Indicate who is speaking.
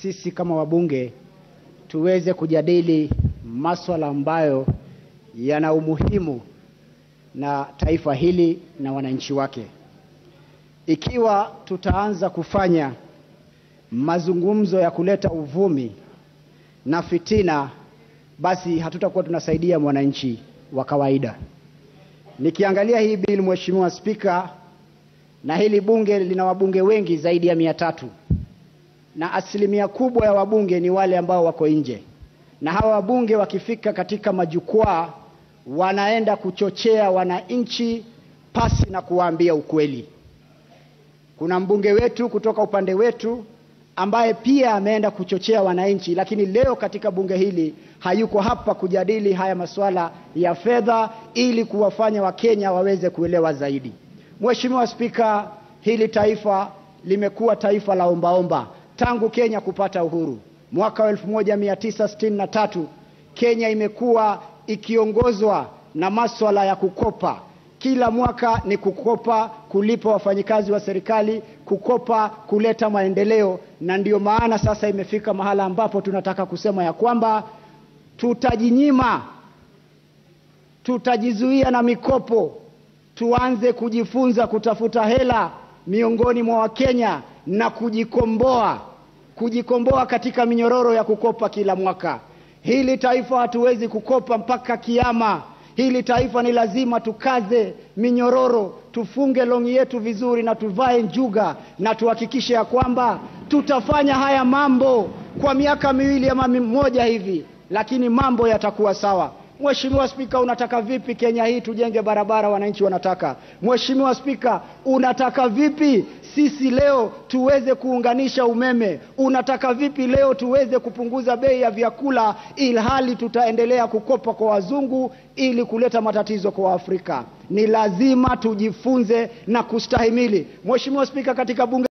Speaker 1: sisi kama wabunge tuweze kujadili maswala ambayo yana umuhimu na taifa hili na wananchi wake. Ikiwa tutaanza kufanya mazungumzo ya kuleta uvumi na fitina, basi hatutakuwa tunasaidia mwananchi wa kawaida. Nikiangalia hii bili, Mheshimiwa Spika, na hili bunge lina wabunge wengi zaidi ya mia tatu na asilimia kubwa ya wabunge ni wale ambao wako nje, na hawa wabunge wakifika katika majukwaa wanaenda kuchochea wananchi pasi na kuwaambia ukweli. Kuna mbunge wetu kutoka upande wetu ambaye pia ameenda kuchochea wananchi, lakini leo katika bunge hili hayuko hapa kujadili haya masuala ya fedha ili kuwafanya Wakenya waweze kuelewa zaidi. Mheshimiwa Spika, hili taifa limekuwa taifa la ombaomba tangu Kenya kupata uhuru mwaka wa 1963. Kenya imekuwa ikiongozwa na maswala ya kukopa kila mwaka ni kukopa, kulipa wafanyikazi wa serikali, kukopa, kuleta maendeleo, na ndio maana sasa imefika mahala ambapo tunataka kusema ya kwamba tutajinyima, tutajizuia na mikopo, tuanze kujifunza kutafuta hela miongoni mwa Wakenya na kujikomboa, kujikomboa katika minyororo ya kukopa kila mwaka. Hili taifa hatuwezi kukopa mpaka kiama. Hili taifa ni lazima tukaze minyororo, tufunge longi yetu vizuri na tuvae njuga na tuhakikishe ya kwamba tutafanya haya mambo kwa miaka miwili ama mmoja hivi, lakini mambo yatakuwa sawa. Mheshimiwa Spika, unataka vipi Kenya hii tujenge barabara wananchi wanataka? Mheshimiwa Spika, unataka vipi sisi leo tuweze kuunganisha umeme? Unataka vipi leo tuweze kupunguza bei ya vyakula, ilhali tutaendelea kukopa kwa wazungu ili kuleta matatizo kwa Afrika? Ni lazima tujifunze na kustahimili. Mheshimiwa Spika, katika bunge